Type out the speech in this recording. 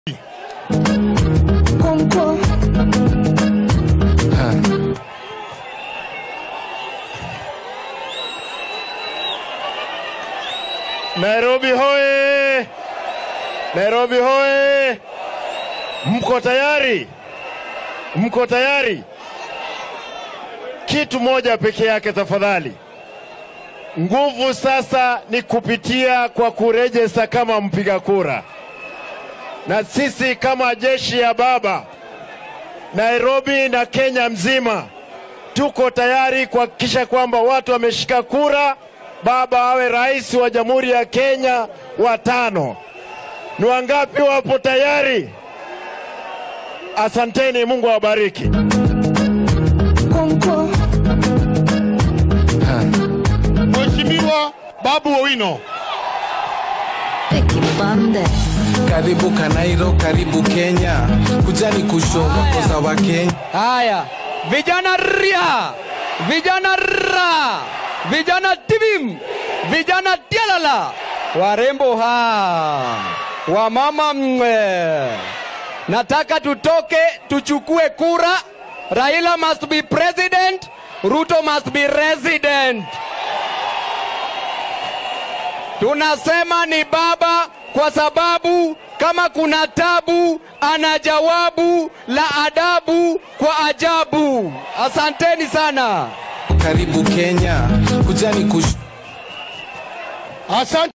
Konko. Nairobi hoye! Nairobi hoye! Mko tayari? Mko tayari? Kitu moja peke yake tafadhali. Nguvu sasa ni kupitia kwa kurejesta kama mpiga kura, na sisi kama jeshi ya baba Nairobi na Kenya mzima tuko tayari kuhakikisha kwamba watu wameshika kura, baba awe rais wa Jamhuri ya Kenya wa tano. Ni wangapi wapo tayari? Asanteni, Mungu awabariki. Konko. Mheshimiwa Babu Owino. Ekipande. Karibu Kanairo, karibu Kenya, kujani kushoko za wa Kenya. Haya, vijana ria, vijana ra, vijana tibim, vijana tialala, warembo ha, wamama mwe. Nataka tutoke tuchukue kura. Raila must be president, Ruto must be resident. Tunasema ni baba kwa sababu kama kuna tabu ana jawabu la adabu kwa ajabu. Asanteni sana. Karibu Kenya, kujani kushoko Asante.